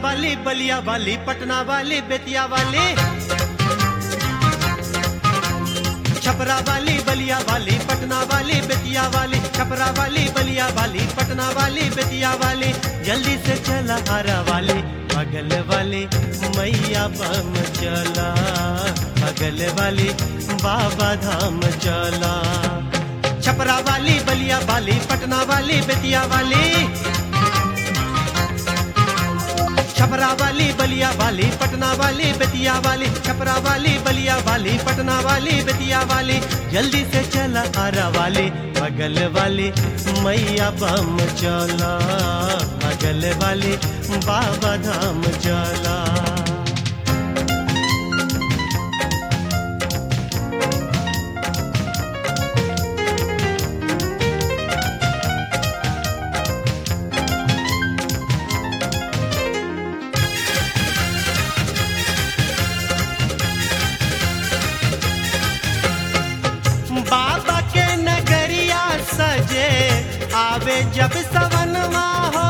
वाली बलिया वाली पटना वाली बेतिया वाली छपरा वाली बलिया वाली पटना वाली बेतिया वाली छपरा वाली बलिया वाली पटना वाली बेतिया वाली जल्दी से चला हरा वाली बगल वाली मैया बम चला बगल वाली बाबा धाम चला छपरा वाली बलिया वाली पटना वाली बेतिया वाली छपरा वाली बलिया वाली पटना वाली बेतिया वाली छपरा वाली बलिया वाली पटना वाली बेतिया वाली जल्दी से चला आरा वाली बगल वाली मैया बम चला बगल वाली बाबा धाम चला बाबा के नगरिया सजे आवे जब सवनवा हो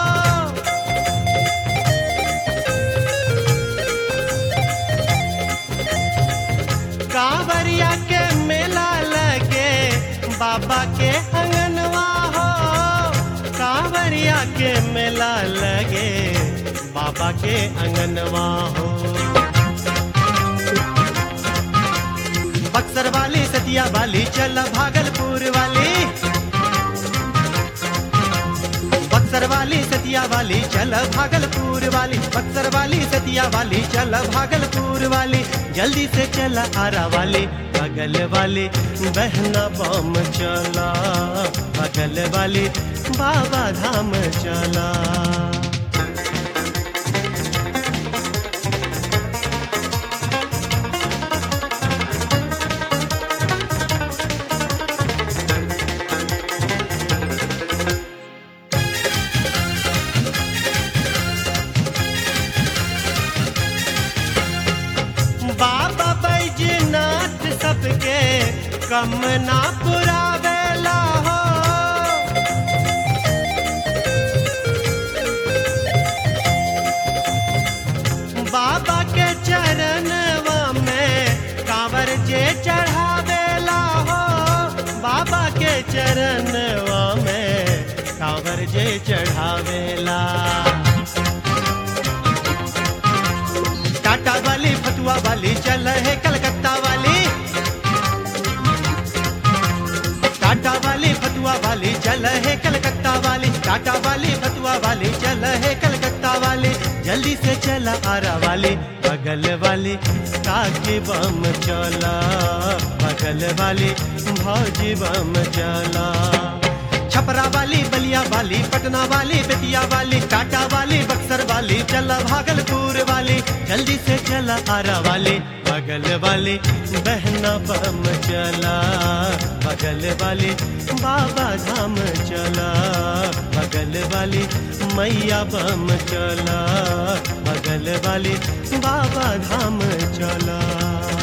कांवरिया के मेला लगे बाबा के अंगनवा हो कांवरिया के मेला लगे बाबा के अंगनवा हो बक्सर वाली सतिया वाली चल भागलपुर वाली बक्सर वाली सतिया वाली चल भागलपुर वाली बक्सर वाली सतिया वाली चल भागलपुर वाली जल्दी से चल आरा वाली बगल वाली बहना बम चला बगल वाली बाबा धाम चला बाबा बैजनाथ सबके कम ना पुरावेला हो बाबा के चरणवा में कांवर जे चढ़ावेला हो बाबा के चरणवा में कांवर जे चढ़ावेला टाटा वाली फतुआ वाली चल है कलकत्ता वाली टाटा वाली फतुआ वाली चल है कलकत्ता वाली टाटा वाली फतुआ वाली चल है कलकत्ता वाली जल्दी से चला आरा वाली बगल वाली काकी बम चला बगल वाली भौजी बम चला छपरा वाली बलिया वाली पटना वाली बेतिया वाली टाटा वाली बक्सर वाली चला भागलपुर वाली जल्दी से चला आरा वाली बगल वाली बहना बम चला बगल वाली बाबा धाम चला बगल वाली मैया बम चला बगल वाली बाबा धाम चला